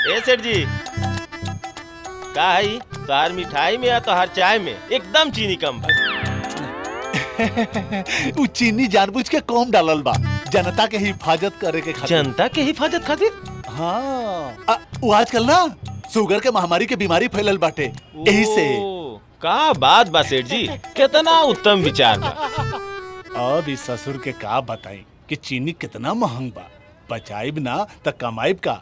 ए सेठ जी का है तोहार मिठाई में या तोहार चाय में एकदम चीनी कम बा उ चीनी जानबूझ के कम डालल बा जनता के हिफाजत करे के खातिर जनता के हिफाजत खातिर हाँ आ, उ आजकल ना शुगर के महामारी के बीमारी फैलल बाटे यही से ओ, का बात बा सेठ जी कितना उत्तम विचार बा अब इस ससुर के का बताई कि चीनी कितना महंग बा बचाइब ना त कमाइब का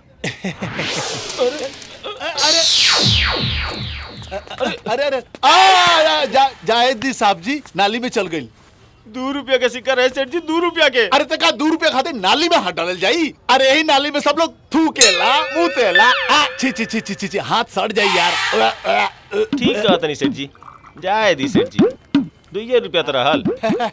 अरे अरे अरे आ, आ, जा, जायद दी साहब जी नाली में चल गई दो रुपया के सिक्का रहे सेठ जी दो रुपया के अरे तका दू रुपया खाते नाली में हाथ डालल जाई अरे यही नाली में सब लोग थूकेला मुतेला आ, छी छी छी छी छी छी, हाथ सड़ जाई यार अ, अ, अ। ठीक कहा तनी सेठ जी जाए दी सेठ जी दुइये रुपया तो रहल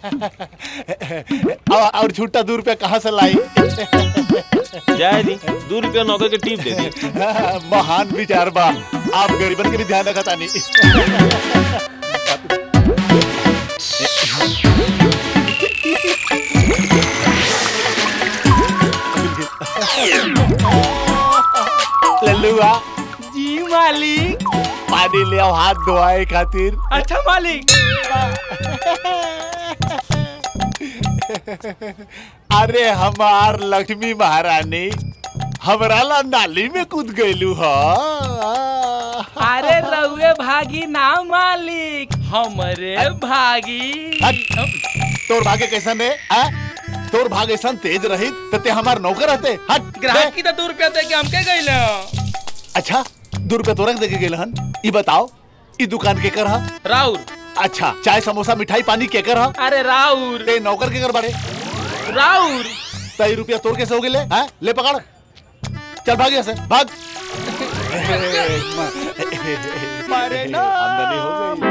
और और छुट्टा दू रुपया कहाँ से लाई जाए दी दो रुपया नौकर के टीप दे दी महान विचार बा आप गरीबन के भी ध्यान रखा तानी लल्लुआ जी मालिक पानी ले आओ हाथ धोआए खातिर अच्छा मालिक अरे हमार लक्ष्मी महारानी हमरा ला नाली में कूद गईलू ह अरे रउए भागी ना मालिक हमरे भागी हट। तोर भागे कैसन है आ? तोर भाग ऐसा तेज रही तो ते हमार नौकर रहते हट ग्राहक की तो दो रुपया दे के हमके गइल अच्छा दो रुपया तोरक दे के गेल हन ई बताओ ई दुकान के कर हा राउर अच्छा चाय समोसा मिठाई पानी के कर हा अरे राउर ते नौकर के कर बाड़े राउर तई रुपया तोर कैसे हो गेले हैं ले पकड़ चल भाग यहाँ से भाग आमदनी हो गई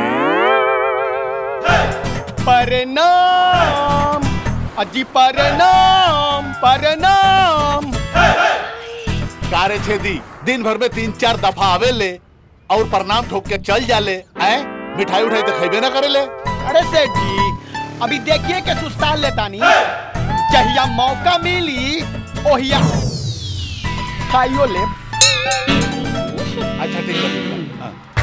प्रणाम अजी प्रणाम प्रणाम कारे छेदी दिन भर में तीन चार दफा आवे ले और प्रणाम ठोक के चल जाले हैं मिठाई उठाई तो खेबे ना करे ले अरे सेठ जी अभी देखिए के सुस्ता लेतानी जहिया मौका मिली ओहिया खाइयो ले अच्छा ठीक बा, ठीक बा हाँ।